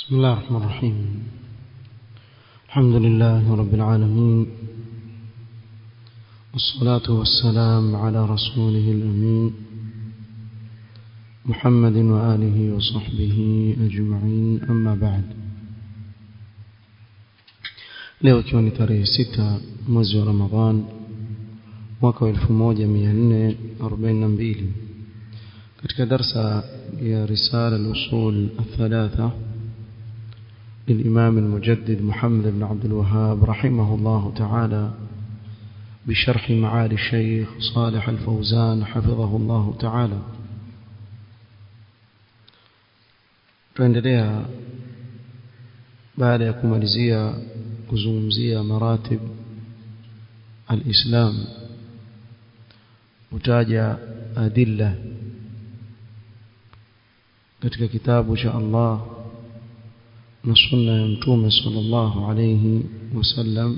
بسم الله الرحمن الرحيم الحمد لله رب العالمين والصلاة والسلام على رسوله الأمين محمد وآله وصحبه أجمعين أما بعد leo ikiwa ni tarehe sita mwezi wa ramadhan mwaka wa elfu moja mia nne arobaini na mbili katika darsa ya risala al-usul الثلاثة للإمام المجدد محمد بن عبد الوهاب رحمه الله تعالى بشرح معالي الشيخ صالح الفوزان حفظه الله تعالى tuendelea baada ya kumalizia kuzungumzia maratib alislam utaja adilla katika kitabu cha Allah na sunna ya mtume sallallahu alayhi wasallam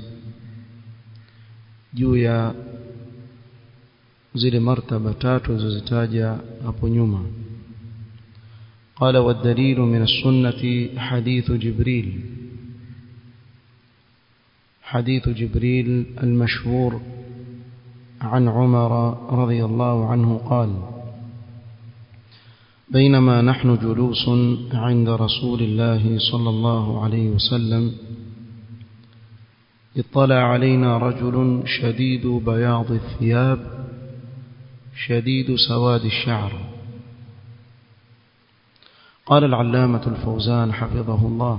juu ya zile martaba tatu zilizozitaja hapo nyuma قال والدليل من السنة حديث جبريل حديث جبريل المشهور عن عمر رضي الله عنه قال بينما نحن جلوس عند رسول الله صلى الله عليه وسلم اطلع علينا رجل شديد بياض الثياب شديد سواد الشعر قال العلامة الفوزان حفظه الله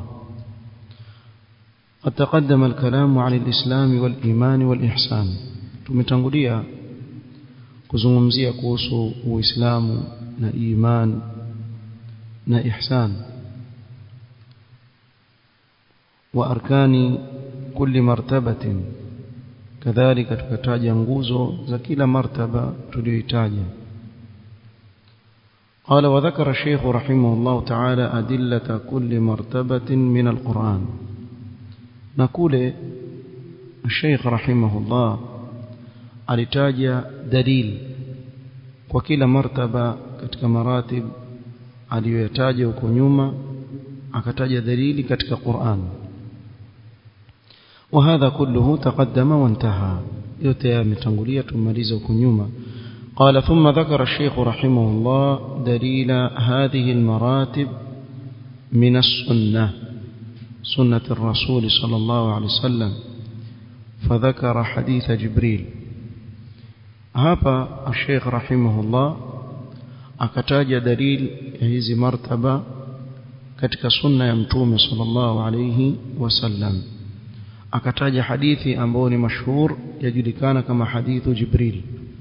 قد تقدم الكلام عن الإسلام والإيمان والإحسان tumetangulia kuzungumzia kuhusu uislamu na iman na ihsan wa arkani kulli martabatin kadhalika tukataja nguzo za kila martaba tuliyoitaja قال وذكر الشيخ رحمه الله تعالى أدلة كل مرتبة من القرآن نقول الشيخ رحمه الله alitaja dalili kwa kila martaba katika maratib aliyoyataja huko nyuma akataja dalili katika Qur'an وهذا كله تقدم وانتهى yote yametangulia tumaliza huko nyuma قال ثم ذكر الشيخ رحمه الله دليل هذه المراتب من السنة سنة الرسول صلى الله عليه وسلم فذكر حديث جبريل hapa Sheikh rahimahullah akataja dalili ya hizi martaba katika sunna ya mtume sallallahu alayhi wasallam akataja hadithi ambayo ni mashhur yajulikana kama hadithu Jibril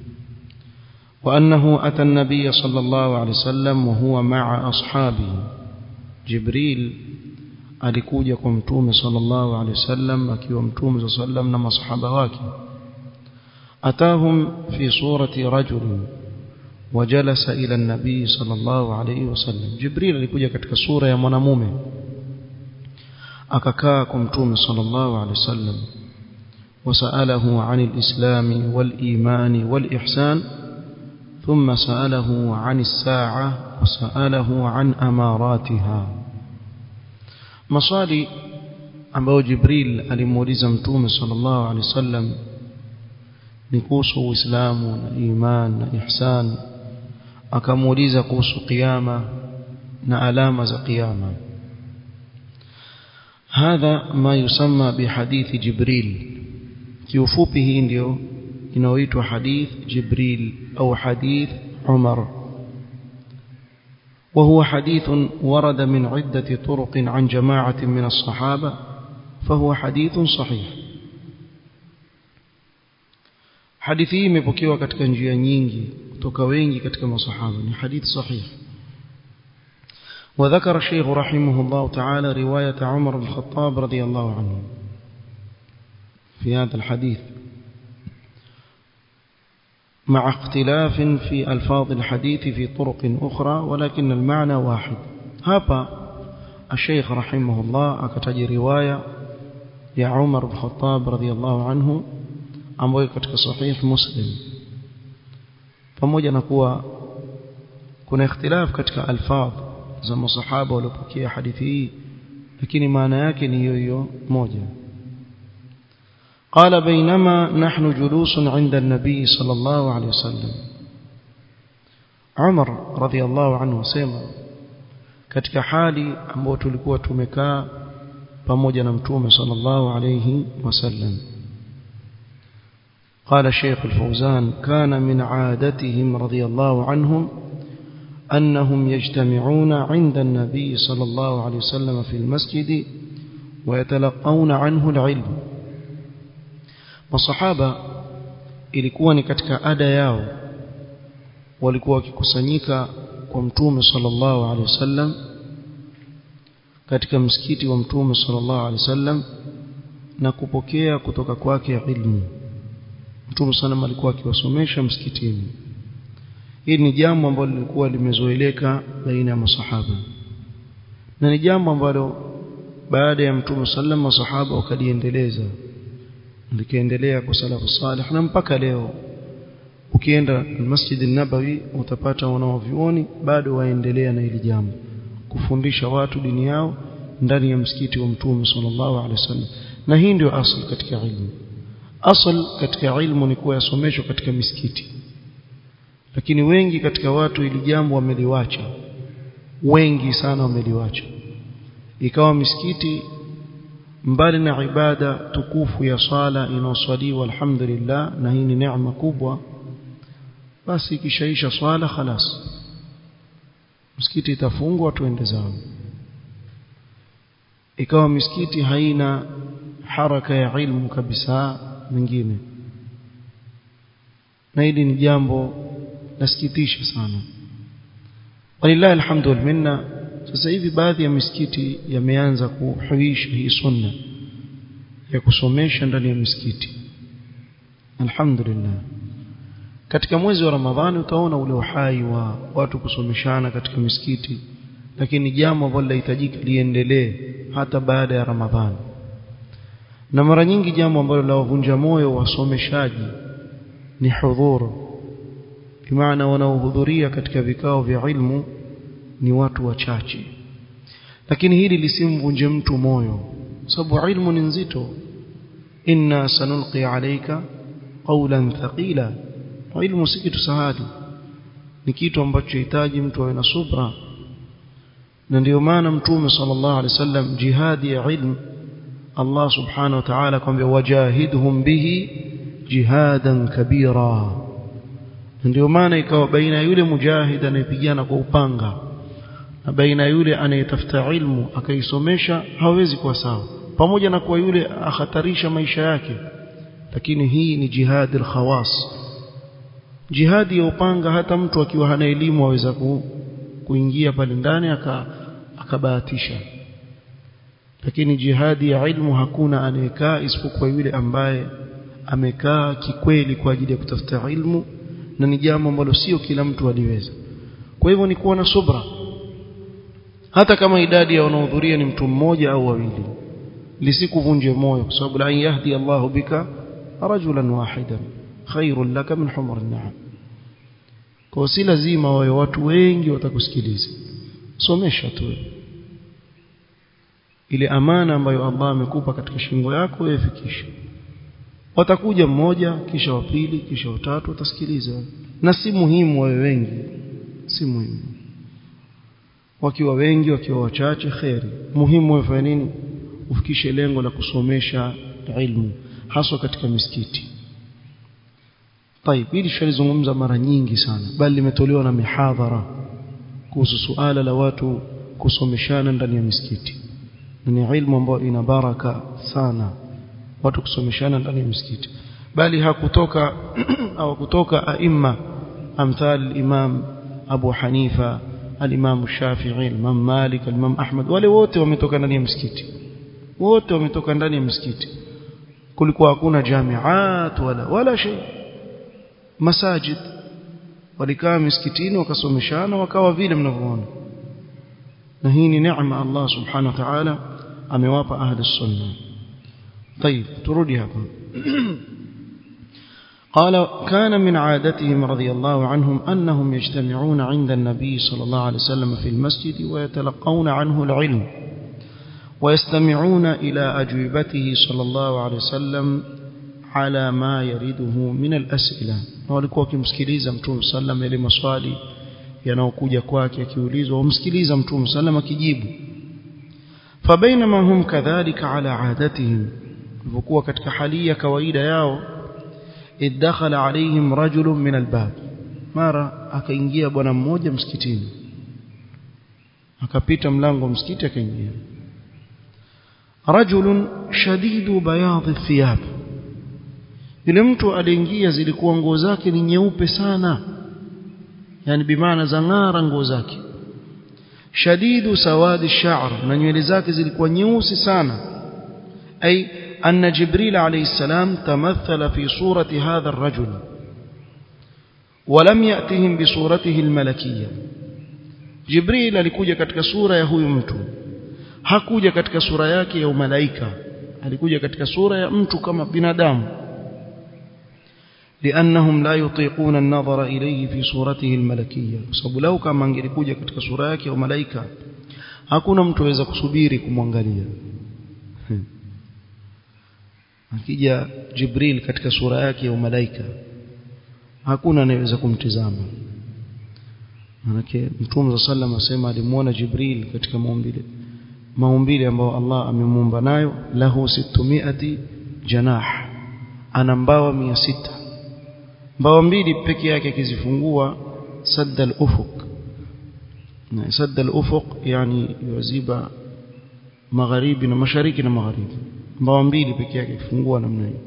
وأنه أتى النبي صلى الله عليه وسلم وهو مع أصحابه جبريل alikuja kwa mtume sallallahu alaihi wasallam akiwa mtume sallallahu alaihi wasallam na masahaba wake أتاهم في صورة رجل وجلس إلى النبي صلى الله عليه وسلم جبريل alikuja katika sura ya mwanamume akakaa kwa mtume sallallahu alaihi wasallam وسأله عن الإسلام والإيمان والإحسان ثم سأله عن الساعة وسأله عن أماراتها مصالي ambayo Jibril alimuuliza mtume sallallahu alaihi wasallam ni kuhusu uislamu na iman na ihsan akamuuliza kuhusu kiyama na alama za kiyama hadha ma yusamma bihadithi jibril kiufupi hii ndio inaoitwa hadith jibril au hadith umar وهو حديث ورد من عدة طرق عن جماعة من الصحابة فهو حديث صحيح hadithi hii imepokewa katika njia nyingi kutoka wengi katika masahaba ni hadithi sahihi وذكر الشيخ رحمه الله تعالى رواية عمر بن الخطاب رضي الله عنه في هذا الحديث مع اختلاف في ألفاظ الحديث في طرق أخرى ولكن المعنى واحد هابا الشيخ رحمه الله أكتج رواية يا عمر بن الخطاب رضي الله عنه ambayo katika sahih muslim pamoja na kuwa kuna ikhtilaf katika alfadh za masahaba waliopokea hadithi hii lakini maana yake ni hiyo hiyo moja قال بينما نحن جلوس عند النبي صلى الله عليه وسلم عمر رضي الله عنه سيما katika hali ambayo tulikuwa tumekaa pamoja na mtume sallallahu alayhi wasallam قال الشيخ الفوزان كان من عادتهم رضي الله عنهم أنهم يجتمعون عند النبي صلى الله عليه وسلم في المسجد ويتلقون عنه العلم masahaba ilikuwa ni katika ada yao walikuwa wakikusanyika kwa mtume sallallahu alaihi wasallam katika msikiti wa mtume sallallahu alaihi wasallam na kupokea kutoka kwake ilmu mtume sallam alikuwa akiwasomesha msikitini hili ni jambo ambalo lilikuwa limezoeleka baina ya masahaba na ni jambo ambalo baada ya mtume sallam masahaba wakaliendeleza likaendelea kwa salafu salih na mpaka leo ukienda Masjid nabawi utapata wanaovioni bado waendelea na hili jambo kufundisha watu dini yao ndani ya msikiti wa Mtume sallallahu alaihi wasallam na hii ndio asli katika ilmu asl katika ilmu ni kuwa yasomeshwa katika misikiti lakini wengi katika watu hili jambo wameliwacha wengi sana wameliwacha ikawa misikiti mbali na ibada tukufu ya sala inaoswaliwa alhamdulillah na hii ni neema kubwa basi ikishaisha swala khalas msikiti itafungwa tuende zao ikawa misikiti haina haraka ya ilmu kabisa mingine na hili ni jambo nasikitisha sana walillahi alhamdu wal minna sasa hivi baadhi ya misikiti yameanza kuhuisha hii sunna ya kusomesha ndani ya misikiti alhamdulillah katika mwezi wa ramadhani utaona ule uhai wa watu kusomeshana katika misikiti lakini jambo ambalo linahitajika liendelee hata baada ya ramadhani na mara nyingi jambo ambalo lawavunja moyo wasomeshaji ni hudhuru bimaana wanaohudhuria katika vikao vya ilmu ni watu wachache lakini hili lisimvunje mtu moyo sababu ilmu ni nzito inna sanulqi alayka qawlan thaqila ilmu si kitu sahali ni kitu ambacho hitaji mtu awe na subra na ndio maana mtume sallallahu alaihi wasallam jihadi ya ilmu Allah subhanahu wa ta'ala kwambia wajahidhum bihi jihadan kabira ndio maana ikawa baina yule mujahid anayepigana kwa upanga na baina yule anayetafuta ilmu akaisomesha hawezi kuwa sawa pamoja na kuwa yule ahatarisha maisha yake lakini hii ni jihadi al-khawas jihadi ya upanga hata mtu akiwa hana elimu aweza ku, kuingia pale ndani akabahatisha lakini jihadi ya ilmu hakuna anayekaa isipokuwa yule ambaye amekaa kikweli kwa ajili ya kutafuta ilmu na ni jambo ambalo sio kila mtu aliweza kwa hivyo ni kuwa na subra hata kama idadi ya wanaohudhuria ni mtu mmoja au wawili lisikuvunje moyo kwa sababu la yahdi Allahu bika rajulan wahidan khairul laka min humr an-na'am kwa si lazima wawe watu wengi watakusikiliza somesha tu ile amana ambayo Allah amekupa katika shingo yako wewe fikisha watakuja mmoja kisha wa pili kisha watatu watasikiliza na si muhimu wawe wengi si muhimu wakiwa wengi wakiwa wachache khairi muhimu wewe nini ufikishe lengo la kusomesha ilmu haswa katika misikiti طيب hili shalizungumza mara nyingi sana bali limetolewa na mihadhara kuhusu suala la watu kusomeshana ndani ya misikiti ni ilmu ambayo ina baraka sana watu kusomeshana ndani ya misikiti bali hakutoka au kutoka aima amthal al-imam Abu Hanifa al-imam Shafi'i al-imam Malik al-imam Ahmad wale wote wametoka ndani ya msikiti wote wametoka ndani ya msikiti kulikuwa hakuna jamiat wala wala shay masajid walikaa misikitini wakasomeshana wakawa vile mnavyoona na hii ni neema Allah subhanahu wa ta'ala amewapa ahli sunna طيب ترودي هذا قال كان من عادتهم رضي الله عنهم أنهم يجتمعون عند النبي صلى الله عليه وسلم في المسجد ويتلقون عنه العلم ويستمعون إلى أجوبته صلى الله عليه وسلم على ما يريده من الأسئلة walikuwa wakimsikiliza mtume sallam yale maswali yanayokuja kwake akiulizwa wamsikiliza mtume sallam akijibu fabainama hum kadhalika ala adatihim walikuwa katika hali ya kawaida yao idakhala alaihim rajulun min albab mara akaingia bwana mmoja msikitini akapita mlango wa msikiti akaingia rajulun shadidu bayadhi thiyab yule mtu aliingia zilikuwa nguo zake ni nyeupe sana yani bimaana za ng'ara nguo zake shadidu sawadi sha'r na nywele zake zilikuwa nyeusi sana ay anna jibril alayhi salam tamathala fi surati hadha ar-rajul ولم يأتهم بصورته الملكية جبريل alikuja katika sura ya huyu mtu hakuja katika sura yake ya umalaika alikuja katika sura ya mtu kama binadamu لأنهم لا يطيقون النظر إليه في صورته الملكية sababu lau kama angelikuja katika sura yake ya malaika hakuna mtu aweza kusubiri kumwangalia akija Jibril katika sura yake ya malaika hakuna anayeweza kumtizama manake Mtume sallam asema alimuona Jibril katika maumbile maumbile ambayo Allah amemuumba nayo lahu 600 janah ana mbawa 600 mbawa mbili peke yake akizifungua sadda al-ufuq na sadda al-ufuq yani yuziba magharibi na mashariki na magharibi mbawa mbili peke yake akifungua namna hiyo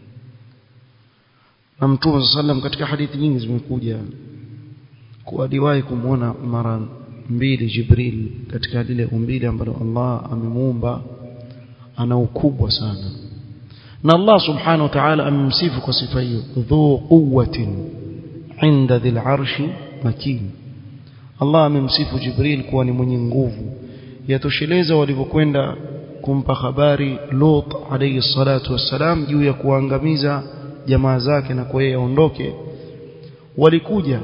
na Mtume sallam katika hadithi nyingi zimekuja kuwa aliwahi kumwona mara mbili Jibril katika lile umbile ambalo Allah amemuumba ana ukubwa sana na Allah subhanahu wa ta'ala amemsifu kwa sifa hiyo dhu quwwatin inda dhil arshi makin Allah amemsifu Jibril kuwa ni mwenye nguvu yatosheleza walivyokwenda kumpa habari Lut alayhi salatu wassalam juu ya kuangamiza jamaa zake na kwa yeye aondoke walikuja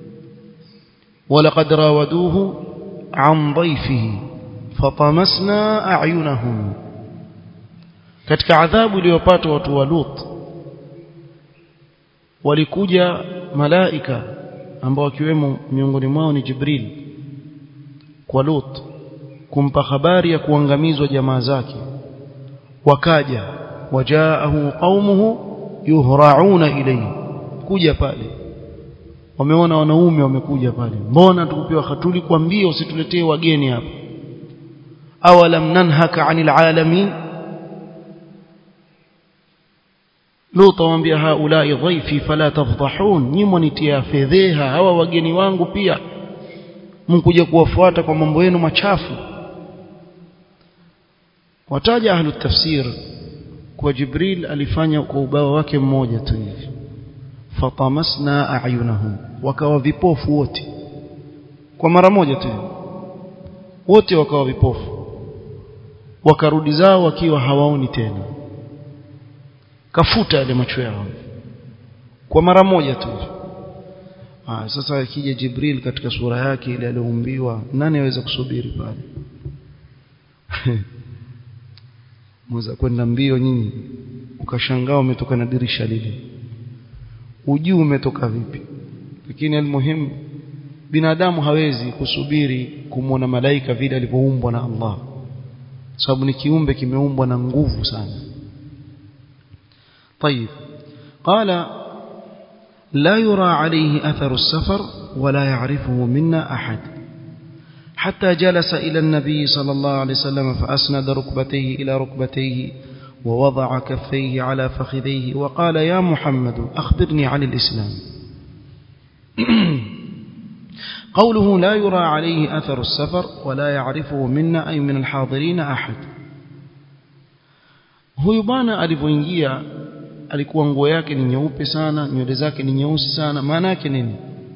ولقد راودوه عن ضيفه فطمسنا أعينهم katika adhabu iliyopata watu wa Lut walikuja malaika ambao wakiwemo miongoni mwao ni Jibril kwa Lut kumpa habari ya kuangamizwa jamaa zake wakaja wajaahu qaumuhu yuhra'una ilayhi kuja pale wameona wanaume wamekuja pale mbona tukupewa hatuli kuambia usituletee wageni hapa awalam nanhaka anil alamin Lut amwambia haulai dhaifi fala tafdhahun nyimwa nitia fedheha hawa wageni wangu pia mkuja kuwafuata kwa mambo yenu machafu wataja ahlu tafsir kwa Jibril alifanya kwa ubao wake mmoja tu hivi fatamasna a'yunahum wakawa vipofu wote kwa mara moja tu wote wakawa vipofu wakarudi zao wakiwa hawaoni tena kafuta yale macho yao kwa mara moja tu ah sasa akija Jibril katika sura yake ile aliyoumbiwa nani aweza kusubiri pale mweza kwenda mbio nyinyi ukashangaa umetoka na dirisha lile ujui umetoka vipi lakini almuhimu binadamu hawezi kusubiri kumwona malaika vile alivyoumbwa na Allah sababu ni kiumbe kimeumbwa na nguvu sana طيب قال لا يرى عليه أثر السفر ولا يعرفه منا أحد حتى جلس إلى النبي صلى الله عليه وسلم فأسند ركبتيه إلى ركبتيه ووضع كفيه على فخذيه وقال يا محمد أخبرني عن الإسلام قوله لا يرى عليه أثر السفر ولا يعرفه منا أي من الحاضرين أحد huyu bwana alivyoingia alikuwa nguo yake ni nyeupe sana nywele zake ni nyeusi sana maana yake nini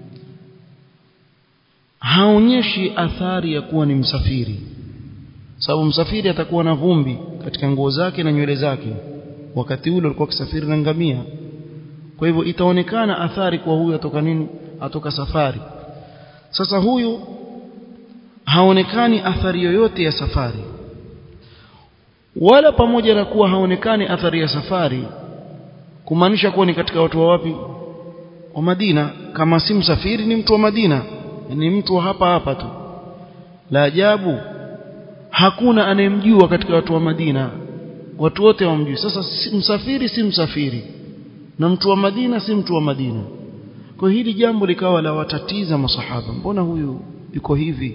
haonyeshi athari ya kuwa ni msafiri sababu msafiri atakuwa na vumbi katika nguo zake na nywele zake wakati ule alikuwa akisafiri na ngamia kwa hivyo itaonekana athari kwa huyu atoka nini atoka safari sasa huyu haonekani athari yoyote ya safari wala pamoja na kuwa haonekani athari ya safari kumaanisha kuwa ni katika watu wa wapi wa Madina kama si msafiri ni mtu wa Madina ni mtu wa hapa hapa tu la ajabu hakuna anayemjua katika watu wa Madina watu wote wamjui sasa si msafiri si msafiri na mtu wa Madina si mtu wa Madina kwa hili jambo likawa la watatiza masahaba mbona huyu yuko hivi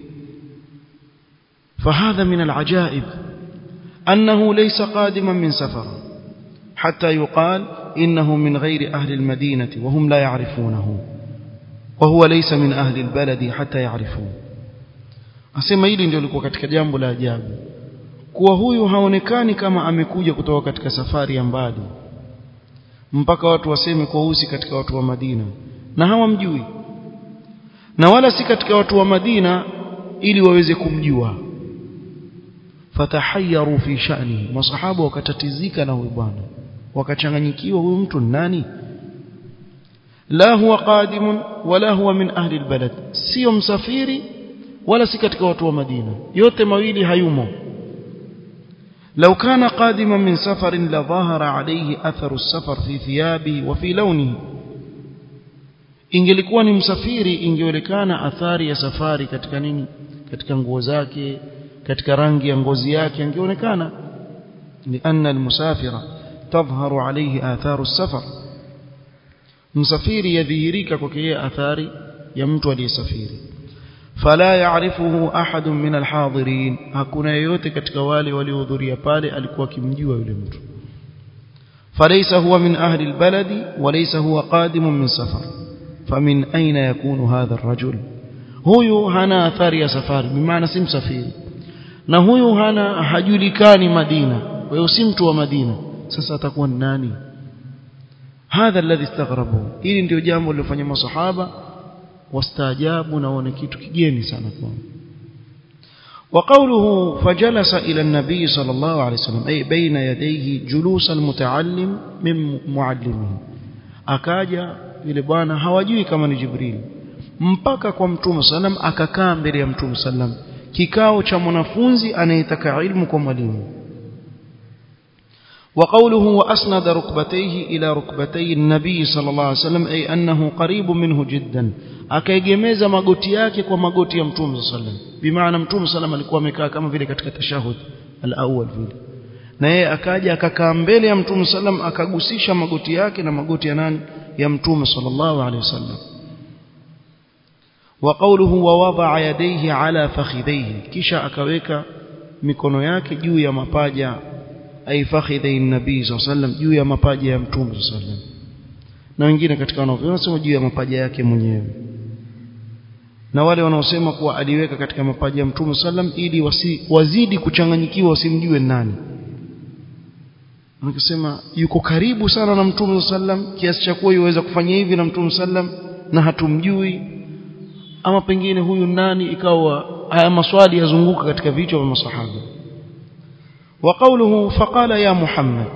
فهذا من العجائب أنه ليس قادما من سفر حتى يقال إنه من غير أهل المدينة وهم لا يعرفونه وهو ليس من أهل البلد حتى يعرفوه asema hili ndio lilikuwa katika jambo la ajabu kuwa huyu haonekani kama amekuja kutoka katika safari ya mbali mpaka watu waseme kwa usi katika watu wa Madina na hawamjui na wala si katika watu wa Madina ili waweze kumjua fatahayyaru fi sha'ni masahaba wakatatizika na huyu bwana wakachanganyikiwa huyu mtu nani la huwa qadimun wala huwa min ahli albalad sio msafiri wala si katika watu wa Madina yote mawili hayumo لو كان قادما من سفر لظهر عليه أثر السفر في ثيابه وفي لونه ingelikuwa ni msafiri ingeonekana athari ya safari katika nini katika nguo zake katika rangi ya ngozi yake ingeonekana لأن المسافر تظهر عليه آثار السفر msafiri yadhihirika kwake yeye athari ya mtu aliyesafiri fala ya'rifuhu ahadun min alhadirin hakuna yeyote katika wale waliohudhuria pale alikuwa akimjua yule mtu falaysa huwa min ahli albaladi walaysa huwa qadimun min safar famin aina yakunu hadha arrajul huyu hana athari ya safari bimaana si msafiri na huyu hana hajulikani Madina kwa hiyo si mtu wa Madina sasa atakuwa ni nani hadha alladhi istaghrabu hili ndio jambo lilofanya masahaba wastaajabu na waone kitu kigeni sana kwao وقوله فجلس إلى النبي صلى الله عليه وسلم أي بين يديه جلوس المتعلم من معلمه akaja yule bwana hawajui kama ni Jibril mpaka kwa mtume sallam akakaa mbele ya mtume sallam kikao cha mwanafunzi anayetaka ilmu kwa mwalimu وقوله وأسند ركبتيه إلى ركبتي النبي صلى الله عليه وسلم أي أنه قريب منه جدا akaegemeza magoti yake kwa magoti ya mtume sallam bimaana mtume sallam alikuwa amekaa kama vile katika tashahud al-awwal vile na yeye akaja akakaa mbele ya mtume sallam akagusisha magoti yake na magoti ya nani ya mtume sallallahu alaihi wasallam wa qawluhu wa wada'a yadayhi ala fakhidayhi kisha akaweka mikono yake juu ya mapaja ay fakhidhi nabii sallam juu ya mapaja ya mtume sallam na wengine katika wanavyosema wanasema juu ya mapaja yake mwenyewe na wale wanaosema kuwa aliweka katika mapaja ya mtume sallam ili wasi, wazidi kuchanganyikiwa wasimjue nani wanasema yuko karibu sana na mtume sallam kiasi cha kuwa yuweza kufanya hivi na mtume sallam na hatumjui ama pengine huyu nani ikawa haya maswali yazunguka katika vichwa vya masahaba وقوله فقال يا محمد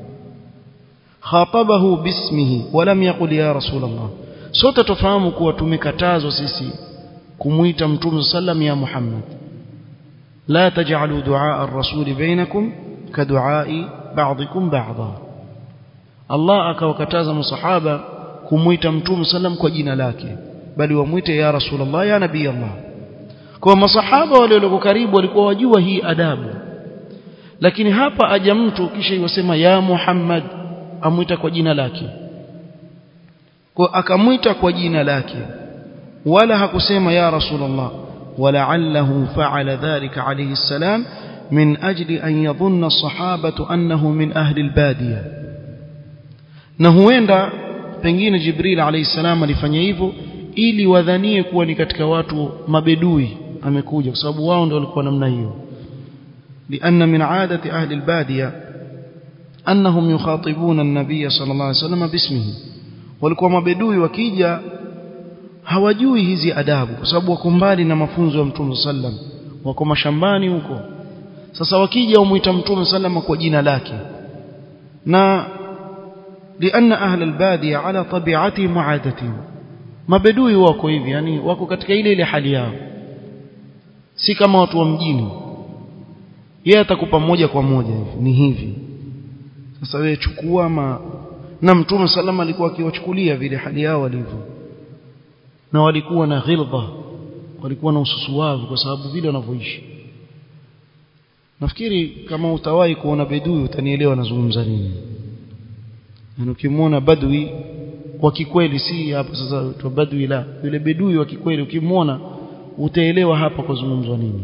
خاطبه باسمه ولم يقل يا رسول الله sote tufahamu kuwa tumekatazwa sisi kumuita mtume sallam ya Muhammad la taj'alu du'a ar-rasul bainakum ka du'a'i ba'dikum ba'dha Allah akawakataza masahaba kumuita mtume sallam kwa jina lake bali wamuite ya rasulullah ya nabii Allah kwa masahaba wale walio karibu walikuwa wajua hii adabu lakini hapa aja mtu kisha yosema ya Muhammad amwita kwa jina lake kwa akamwita kwa jina lake wala hakusema ya Rasulullah ولعله فعل ذلك عليه السلام من أجل أن يظن الصحابة أنه من أهل البادية نهوenda pengine Jibril alayhi salam alifanya hivyo ili wadhanie kuwa ni katika watu mabedui amekuja kwa sababu wao ndio walikuwa namna hiyo لأن من عادة أهل البادية أنهم يخاطبون النبي صلى الله عليه وسلم باسمه walikuwa mabedui wakija hawajui hizi adabu kwa sababu wako mbali na mafunzo ya Mtume sallam wako mashambani huko sasa wakija umuita Mtume sallam kwa jina lake na لأن أهل البادية على طبيعتهم وعادتهم mabedui wako hivi yani wako katika ile ile hali yao si kama watu wa mjini yeye atakupa moja kwa moja hivi ni hivi sasa wewe chukua ma na mtume salama alikuwa akiwachukulia vile hali yao walivyo na walikuwa na ghilza walikuwa na ususuwavu kwa sababu vile wanavyoishi nafikiri kama utawahi kuona bedui utanielewa nazungumza nini na ukimwona badui wa kikweli si hapa sasa tu badui la yule bedui wa kikweli ukimwona utaelewa hapa kuzungumzwa nini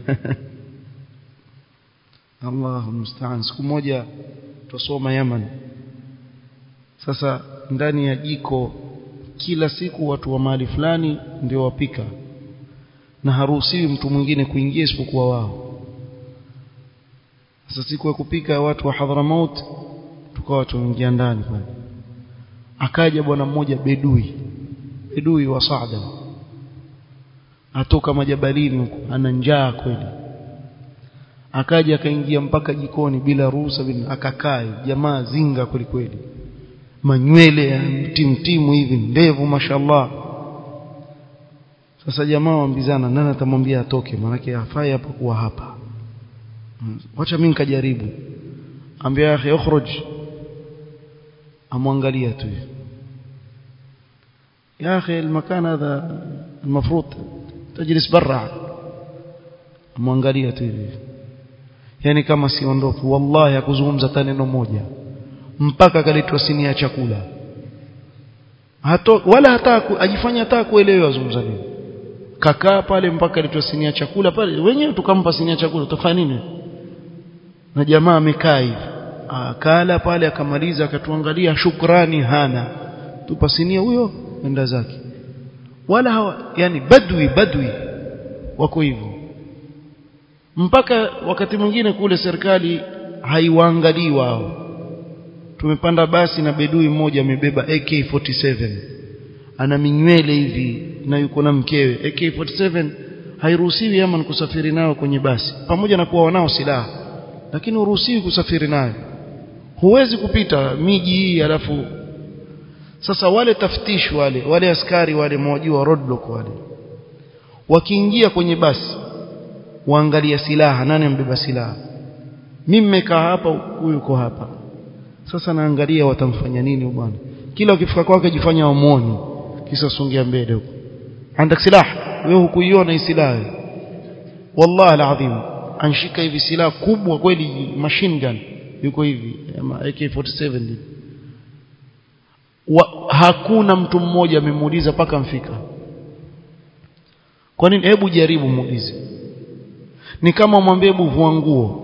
Allahu musta'an siku moja tusoma Yaman sasa ndani ya jiko kila siku watu wa mahali fulani ndio wapika na haruhusiwi mtu mwingine kuingia isipokuwa wao sasa siku ya kupika watu wa Hadramaut tukawa tuingia ndani pale akaja bwana mmoja bedui bedui wa Saada atoka majabalini huko ana njaa kweli akaja akaingia mpaka jikoni bila ruhusa bila akakaa jamaa zinga kweli kweli manywele ya mtimtimu hivi ndevu mashallah sasa jamaa waambizana nani atamwambia atoke maana hafai hapa kuwa hapa wacha mimi nikajaribu ambia akhi ukhruj amwangalia tu يا اخي المكان هذا المفروض تجلس برا amwangalia tu hivi yani kama siondoki wallahi hakuzungumza hata neno moja mpaka akaletwa sinia ya chakula Hato, wala hata ajifanya hata kuelewa azungumza nini kakaa pale mpaka aletwa sinia ya chakula pale wenyewe tukampa sinia ya chakula utafanya nini na jamaa amekaa hivi akala pale akamaliza akatuangalia shukrani hana tupa sinia huyo enda zake wala hawa yani badwi badwi wako hivyo mpaka wakati mwingine kule serikali haiwaangalii wao tumepanda basi na bedui mmoja amebeba AK47 ana minywele hivi na yuko na mkewe AK47 hairuhusiwi ama kusafiri nao kwenye basi pamoja na kuwa wanao silaha lakini uruhusiwi kusafiri nayo huwezi kupita miji hii alafu sasa wale taftish wale wale askari wale mwajua roadblock wale wakiingia kwenye basi waangalia silaha nani ambeba silaha mimi nimekaa hapa huyu yuko hapa sasa naangalia watamfanya nini bwana kila ukifika kwake jifanya wamuoni kisa songia mbele huko andak silaha wewe hukuiona hii silaha wallahi alazim anshika hivi silaha kubwa kweli machine gun yuko hivi ama AK47 wa, hakuna mtu mmoja amemuuliza paka mfika kwa nini hebu jaribu muulize ni kama mwambie hebu vua nguo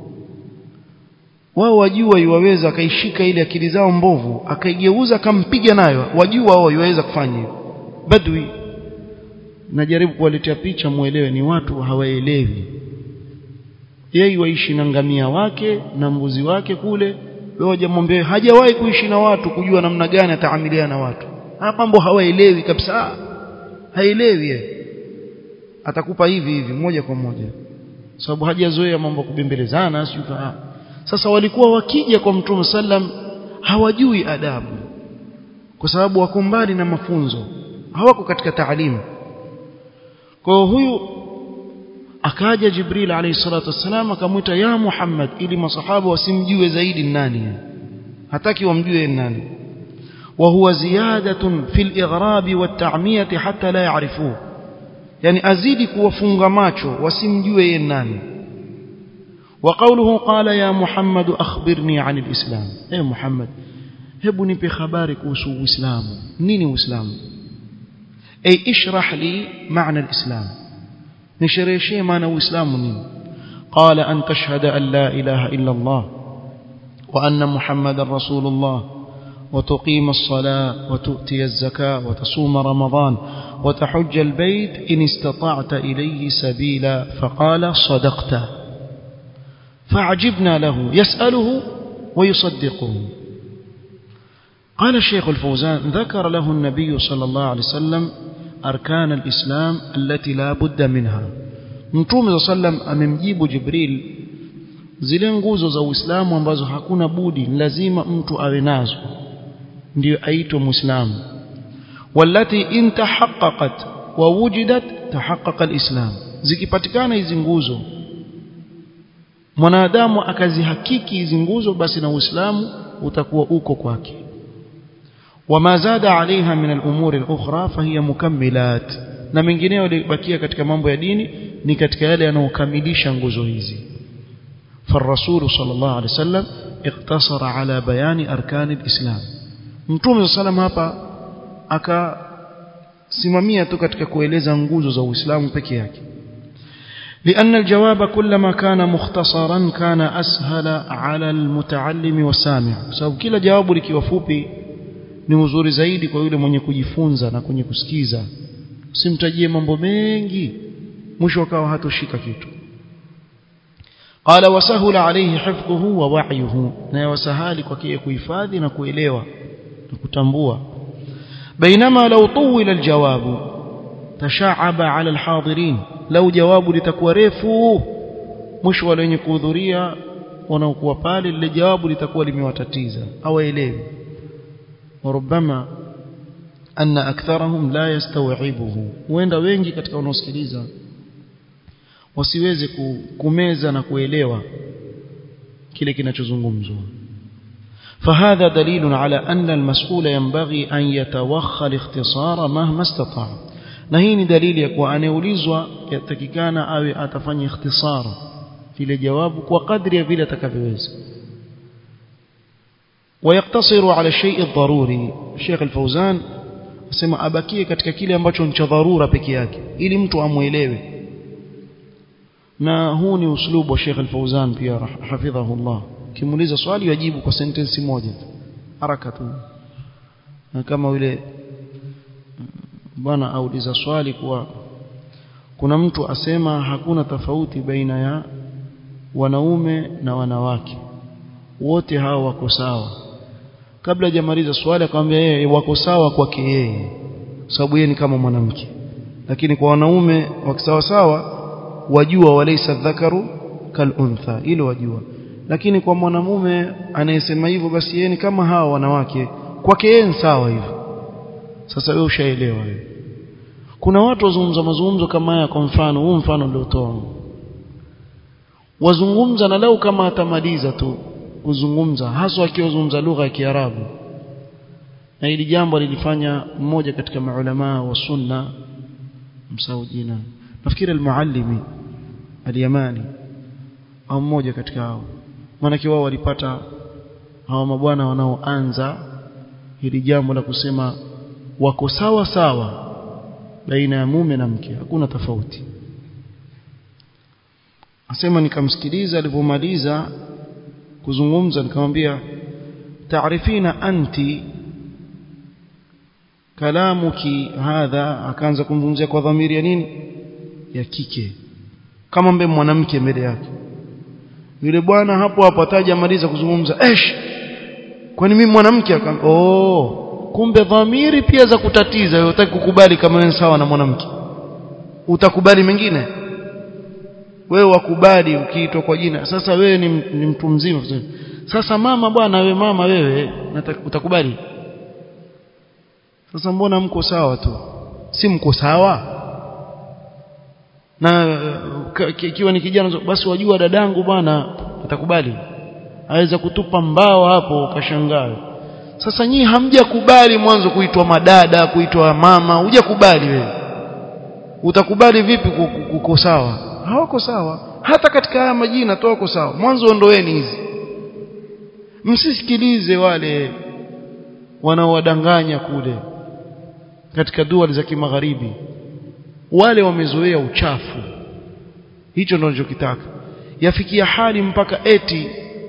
wao wajua yuwaweza akaishika ile akili zao mbovu akaigeuza akampiga nayo wajua wao yuwaweza kufanya hivyo badwi najaribu kuwaletea picha muelewe ni watu hawaelewi yeye waishi na ngamia wake na mbuzi wake kule wewe hujamwambia hajawahi kuishi na watu kujua namna gani ataamiliana na watu hapa mambo hawaelewi kabisa haelewi yeye atakupa hivi hivi moja kwa moja sababu hajazoea mambo kubembelezana sio sasa walikuwa wakija kwa mtume sallam hawajui adabu kwa sababu wako mbali na mafunzo hawako katika taalimu kwa huyu akaja jibril alayhi salatu wassalam akamwita ya muhammad ili masahaba wasimjue zaidi nani hataki wamjue nani وهو زيادة في الإغراب والتعمية حتى لا يعرفوه يعني أزيد كوفunga macho wasimjue yeye nani وقوله قال يا محمد أخبرني عن الإسلام أي محمد hebu nipe habari kuhusu uislamu nini uislamu ay ishrah li maana alislam nishereheshie maana uislamu nini qala an tashhada an la ilaha illa allah wa anna muhammadar rasulullah وتقيم الصلاة وتؤتي الزكاة وتصوم رمضان وتحج البيت إن استطعت إليه سبيلا فقال صدقت فعجبنا له يسأله ويصدقه قال الشيخ الفوزان ذكر له النبي صلى الله عليه وسلم أركان الإسلام التي لا بد منها mtume صلى الله عليه وسلم amemjibu Jibril zile nguzo za Uislamu ambazo hakuna budi lazima mtu awe nazo ndio aitwa muislamu walati in tahaqqaqat wa wujidat tahaqqaqa alislam zikipatikana hizi nguzo mwanadamu akazihakiki hizi nguzo basi na Uislamu utakuwa uko kwake wama zada alaiha min al-umuri al-ukhra fahiya mukammilat na mengineyo yalibakia katika mambo ya dini ni katika yale yanayokamilisha nguzo hizi فالرسول صلى الله عليه وسلم اقتصر على بيان أركان الإسلام mtume صلى الله hapa akasimamia tu katika kueleza nguzo za Uislamu peke yake لأن الجواب كلما كان مختصرا كان أسهل على المتعلم والسامع sababu kila jawabu likiwa fupi ni uzuri zaidi kwa yule mwenye kujifunza na kwenye kusikiza usimtajie mambo mengi mwisho akawa hatoshika kitu قال وسهل عليه حفظه ووعيه na wasahali kwake kuhifadhi na kuelewa na kutambua بينما لو طول الجواب تشعب على الحاضرين لو جواب litakuwa refu mwisho wale wenye kuhudhuria wanaokuwa pale lile jawabu litakuwa limewatatiza hawaelewi وربما أن أكثرهم لا يستوعبه huenda wengi katika wanaosikiliza wasiweze kumeza na kuelewa kile kinachozungumzwa فهذا دليل على أن المسؤول ينبغي أن يتوخى الاختصار مهما استطاع na hii ni dalili ya kuwa anayeulizwa yatakikana awe atafanya ikhtisar kile jawabu kwa kadri ya vile atakavyoweza ويقتصر على الشيء الضروري الشيخ الفوزان asema abakie katika kile ambacho ni cha dharura peke yake ili mtu amuelewe na huu ni uslubu wa Sheikh Al-Fauzan pia hafidhahullah kimuuliza swali yajibu kwa sentensi moja haraka tu na kama yule bwana auliza swali kuwa kuna mtu asema hakuna tofauti baina ya wanaume na wanawake wote hao wako sawa kabla hajamaliza swali akamwambia yeye wako sawa kwake yeye sababu yeye ni kama mwanamke lakini kwa wanaume wakisawa sawa wajua walaysa dhakaru kaluntha hilo wajua lakini kwa mwanamume anayesema hivyo basi yeye ni kama hawa wanawake kwake yeye ni sawa hivyo sasa wewe ushaelewa wewe kuna watu wazungumza mazungumzo kama haya kwa mfano huu mfano niliotoa wazungumza na leo kama atamaliza tu kuzungumza haswa akiwazungumza lugha ya Kiarabu na hili jambo lilifanya mmoja katika maulama wa sunna msaujina nafikiri al-muallimi al-yamani au mmoja katika hao maana wao walipata hawa mabwana wanaoanza hili jambo la kusema wako sawa sawa baina ya mume na mke hakuna tofauti asema nikamsikiliza alipomaliza kuzungumza nikamwambia taarifina anti kalamuki hadha akaanza kumzungumzia kwa dhamiri ya nini ya kike kama mbe mwanamke mbele yake yule bwana hapo hapo ataja maliza kuzungumza esh kwani mimi mwanamke akam oh kumbe dhamiri pia za kutatiza wewe utaki kukubali kama wewe sawa na mwanamke utakubali mengine wewe wakubali ukiitwa kwa jina sasa wewe ni, ni mtu mzima sasa mama bwana wewe mama wewe utakubali sasa mbona mko sawa tu si mko sawa na ikiwa ni kijana basi wajua dadangu bwana atakubali aweza kutupa mbao hapo ukashangaa sasa nyinyi hamjakubali mwanzo kuitwa madada kuitwa mama hujakubali wewe utakubali vipi kuko sawa hawako sawa hata katika haya majina tu wako sawa mwanzo ondoeni hizi msisikilize wale wanaowadanganya kule katika dua za kimagharibi wale wamezoea uchafu hicho ndio ninachokitaka yafikia hali mpaka eti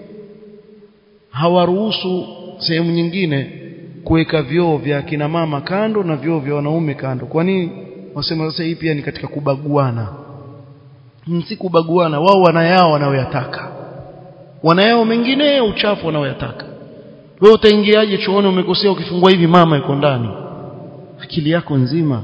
hawaruhusu sehemu nyingine kuweka vyoo vya kina mama kando na vyoo vya wanaume kando kwa nini wasema sasa hii pia ni katika kubaguana si kubaguana wao wanayao wanaoyataka wanayao mengine uchafu wanaoyataka wewe utaingiaje chooni umekosea ukifungua hivi mama yuko ndani akili yako nzima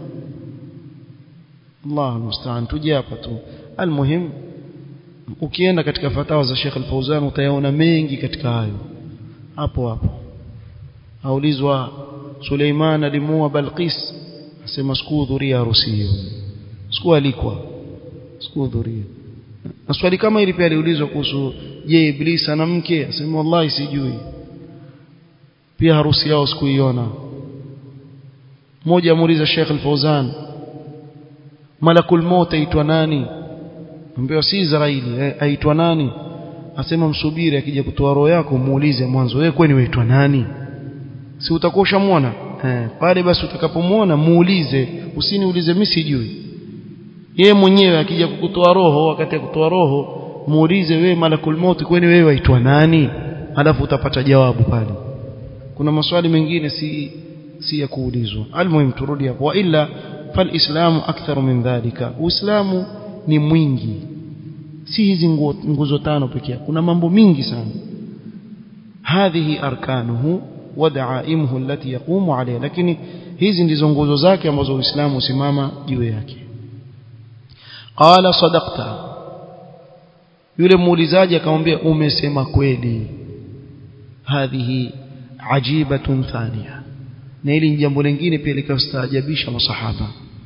Allah musta'an tuje hapa tu almuhim ukienda katika fatawa za Sheikh Al-Fauzan utayaona mengi katika hayo hapo hapo aulizwa Suleiman alimuua Balqis asema sikuhudhuria harusi hiyo sikualikwa sikuhudhuria na swali kama hili pia aliulizwa kuhusu je iblis ana mke asema wallahi sijui pia harusi yao sikuiona mmoja amuuliza Sheikh Al-Fauzan malakul maut aitwa nani ambaye si Israeli aitwa nani asema msubiri akija kutoa roho yako muulize mwanzo wewe kwani waitwa nani si utakuwa ushamwona eh pale basi utakapomwona muulize usiniulize mimi sijui yeye mwenyewe akija kukutoa roho wakati ya kutoa roho muulize wewe malakul maut kwani wewe waitwa nani alafu utapata jawabu pale kuna maswali mengine si si ya kuulizwa almuhim turudi hapo wa illa falislamu aktharu min dhalika uislamu ni mwingi si hizi nguzo tano pekee kuna mambo mingi sana hadhihi arkanuhu wa daaimuhu allati yaqumu alayha lakini hizi ndizo nguzo zake ambazo uislamu usimama juu yake qala sadaqta yule muulizaji akamwambia umesema kweli hadhihi ajibatun thaniya na hili jambo lingine pia likastaajabisha masahaba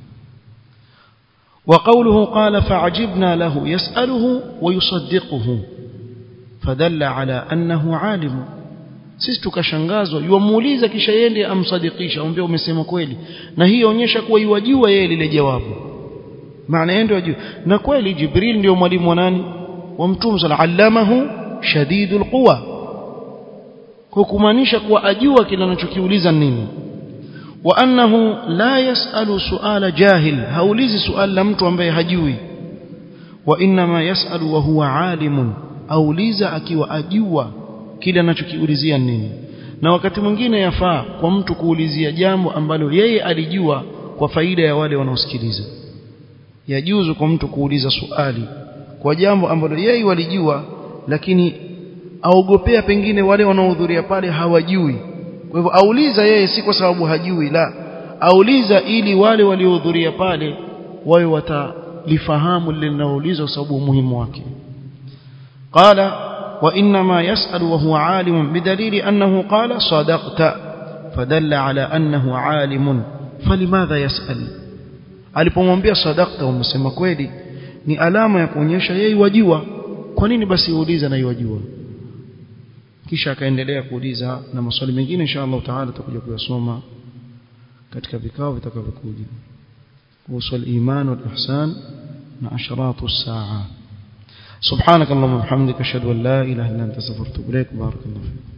وقوله قال فعجبنا له يسأله ويصدقه فدل على أنه عالم sisi tukashangazwa yuamuuliza kisha yende amsadikisha amwambia umesema kweli na hii onyesha kuwa yuwajua yeye lile jawabu maana yeye ndio ajua na kweli jibril ndio mwalimu wa nani wa mtume sala allamahu shadidul quwa kwa kumaanisha kuwa ajua kile anachokiuliza nini wa annahu la yasalu suala jahil haulizi suala la mtu ambaye hajui wa inma yasalu wa huwa alimun auliza akiwa ajua kile anachokiulizia nini na wakati mwingine yafaa kwa mtu kuulizia jambo ambalo yeye alijua kwa faida ya wale wanaosikiliza yajuzu kwa mtu kuuliza swali kwa jambo ambalo yeye walijua lakini aogopea pengine wale wanaohudhuria pale hawajui kwa hivyo auliza yeye si kwa sababu hajui la auliza ili wale waliohudhuria pale wawe watalifahamu lile linaloulizwa kwa sababu umuhimu wake qala وإنما يسأل وهو عالم بدليل أنه قال صدقت فدل على أنه عالم فلماذا يسأل alipomwambia sadaqta umesema kweli ni alama ya kuonyesha yeye wajua kwa nini basi uuliza na yajua kisha akaendelea kuuliza na maswali mengine insha Allah taala tutakuja kuyasoma katika vikao vitakavyokuja kuhusu al-iman wal ihsan na asharatu as-saa سبحانك اللهم وبحمدك اشهد ان لا اله الا انت استغفرك واتوب اليك بارك الله فيك